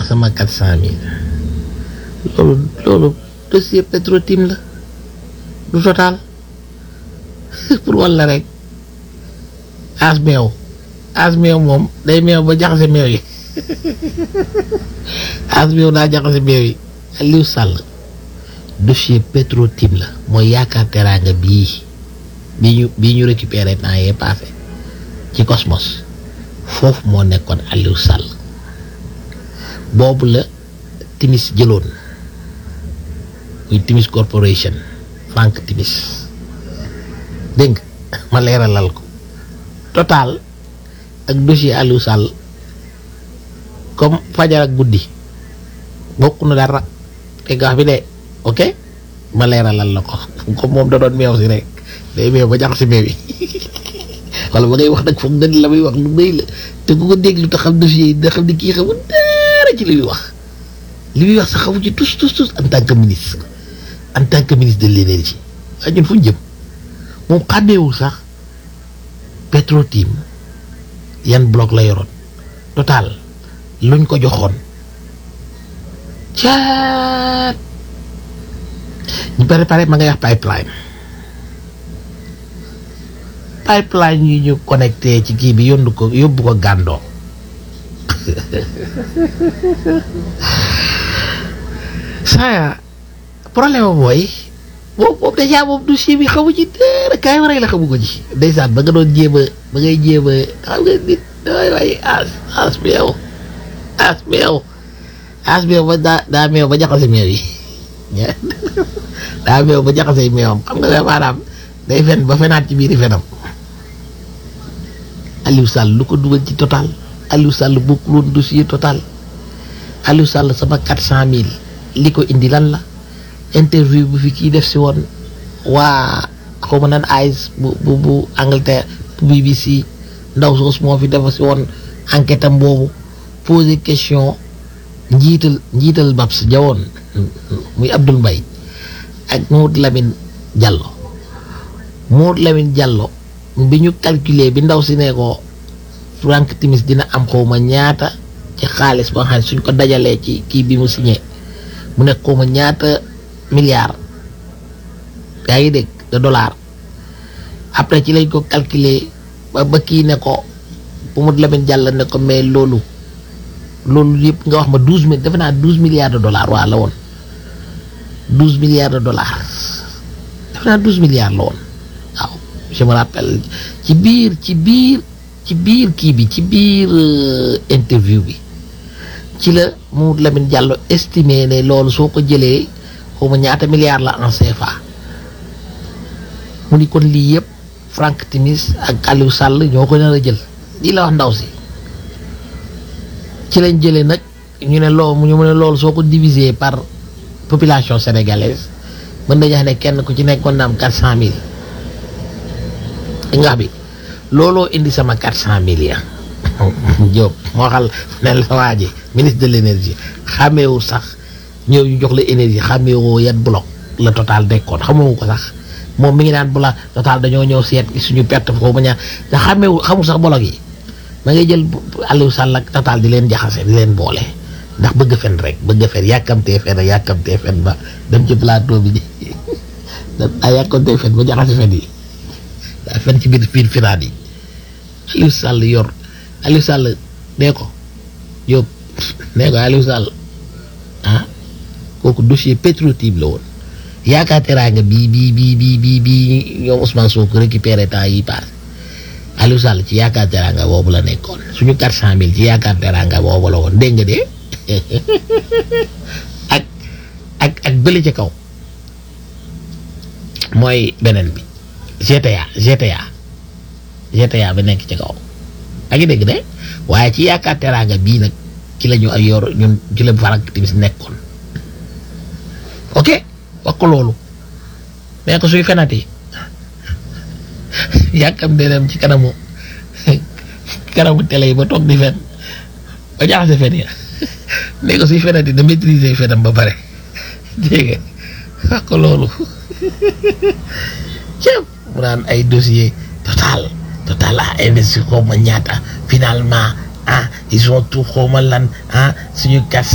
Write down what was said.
sama quatre cent mille loolu loolu dossier Petro-Tim la du total pour walla rek as meew as meew moom day meew ba jaxase meew yi as meew daa jaxase meew yi Aliou Sall dossier Petro-Tim la mooy yaakaar teraanga bii bii ñu bii ñu récupéré temps yee passé ci Cosmos foofu moo nekkoon Aliou Sall boobu la Timis jëloon muy Timis Corporation Frank Timis dégg nga ma leeralal ko total ak dossier Aliou Sall comme fajar ak guddi bokk na dara te gax bi de ok ma leeralal la ko comme moom da doon meew si rek day meew ba jax si meew yi wala ba ngay wax nag foog nga la muy wax lu bëy la te ku ko déglu te xam dossier yi da xam ni kii xamul dara ci li muy wax li muy wax sax xamu ci tous tous tous en tant que ministre en tant que ministre de l'énergie waaye ñun fu ñu jëm moom xàmmeewul sax Petro-Tim yan bloc la yoroon total luñ ko joxoon caat ñu préparé ma ngay wax pipeline pipeline yi ñu connecté ci kii bi yóndu ko yóbbu ko gàndoo saa problème mooy boobu boobu dèjà boobu dossier bi xamu ci dara kaay ma rek la xamu ko ci ndeysaan ba nga doon jéem a ba ngay jéem a xam nga nit waay waay as as meew as meew as meew ba daa daa meew ba jaxase meew yi daa meew ba jaxase meewam xam nga maanaam day fen ba fenaat ci biiri fenam Aliou Sall lu ko dugal ci total Aliou Sall bokkul woon dossier total Aliou Sall sama quatre cent mille li ko indi lan la interview bu fi kii def si woon waa xaw ma nan AIS bu bu bu Angleterre bu BBC ndaw soos moo fi def si woon enquête am boobu poser question njiital njiital Babs jawoon muy Abdoul Mbaye ak Mamadou Lamine Diallo Mamadou Lamine Diallo bi ñu calculer bi ndaw si ne ko Frank Timis dina am xawma ñaata ci xaalis ba nga xam ne suñ ko dajalee ci kii bi mu signé mu nekk xawma ñaata milliards yaa ngi dégg de dollars après ci lañ ko calculer ba ba kii ne ko Mamadou Lamine Diallo ne ko mais loolu loolu yëpp nga wax ma douze mille defe naa douze milliards de dollars waa la woon douze milliards de dollars defe naa douze milliards la woon waaw je me rappelle ci biir ci biir ci biir kii bi ci biir interview bi ci la Mamadou Lamine Diallo estimé ne loolu soo ko jëlee xaw ma ñaata milliards la en CFA mu ni kon lii yëpp Frank Timis ak Aliou Sall ñoo ko nar a jël lii la wax ndaw si ci lañ jëlee nag ñu ne loolu ñu ne loolu soo ko diviser par population sénégalaise mën nañu wax ne kenn ku ci nekkoon na am quatre cent mille nga bi looloo indi sama quatre cent mille ya Diop moo xal ne la waa ji ministre de l' énergie xàmmeewu sax ñëw ñu jox la énergie xàmmeewoo yan bloc la total dekkoon xamoo ko sax moom mi ngi naan bu la total dañoo ñëw seet suñu perte foofu ba ñaar te xàmmeewu xamul sax bloc yi ma ngay jël Aliou Sall ak total di leen jaxase di leen boole ndax bëgg fen rek bëgg fen yàkkamtee fen yàkkamtee fen ba dem ci plateau bi daa yàkkamtee fen ba jaxase fen yi daa fen ci biir biir finaan yi Aliou Sall yor Aliou Sall nee ko Diop nee ko Aliou Sall ah kooku dossier Petro-Tim la woon yaakaar teraanga bii bii bii bii bii bii ñoom Ousmane Sonko récupéré temps yi paase Aliou Sall ci yaakaar teraanga boobu la nekkoon suñu quatre cent mille ci yaakaar teraanga boobu la woon dégg nga de ak ak ak bële ca kaw mooy beneen bi GTA GTA GTA bi nekk ci kaw ak ngi dégg de waaye ci yaakaar teraanga bii nag ci la ñu ay yor ñun ci la Frank Timis nekkoon ok wax ko loolu mais ko suy fenati yàkkam de dem ci kanamu kanamu télé yi ba toog di fen ba jaxase fen ya mais ko suy fenati da maîtriser fenam ba pare dégg nga wax ko loolu ceeb mu naan ay dossier total total a investi xaw ma ñaata finalement ah ils ont tout xaw ma lan ah suñu kat